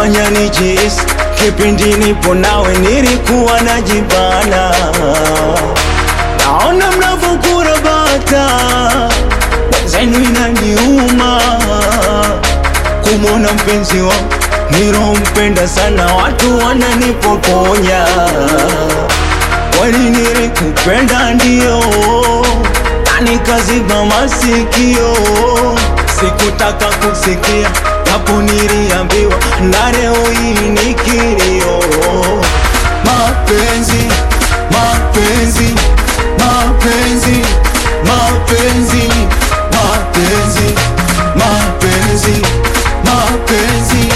umefanya nijihisi kipindi nipo nawe nilikuwa najibana. Naona mnavyokurabata zenu inaniuma kumwona mpenzi wangu nilompenda sana, watu wananipokonya. Kweli nilikupenda ndio, na nikaziba masikio, sikutaka kusikia japo niliambiwa, na leo hii ni kilio. Mapenzi, mapenzi, mapenzi, mapenzi, mapenzi, mapenzi, mapenzi.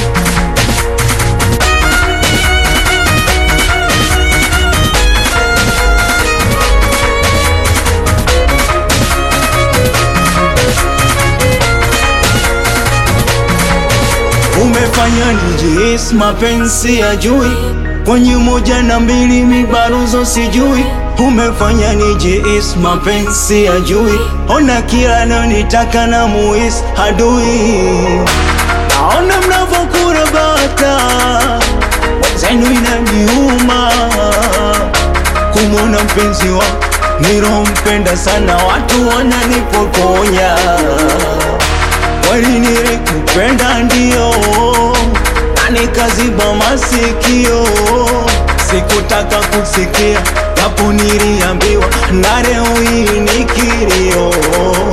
umefanya nijihisi mapenzi ya jui kwenye moja na mbili mibaruzo sijui umefanya nijihisi mapenzi ya jui ona kila nitaka na muhisi adui naona mnavyokurabata zenu inaniuma kumwona mpenzi wangu nilompenda sana watu wananipokonya kweli nilikupenda ndio, na nikaziba masikio, sikutaka kusikia japo niliambiwa, na leo hii ni kilio.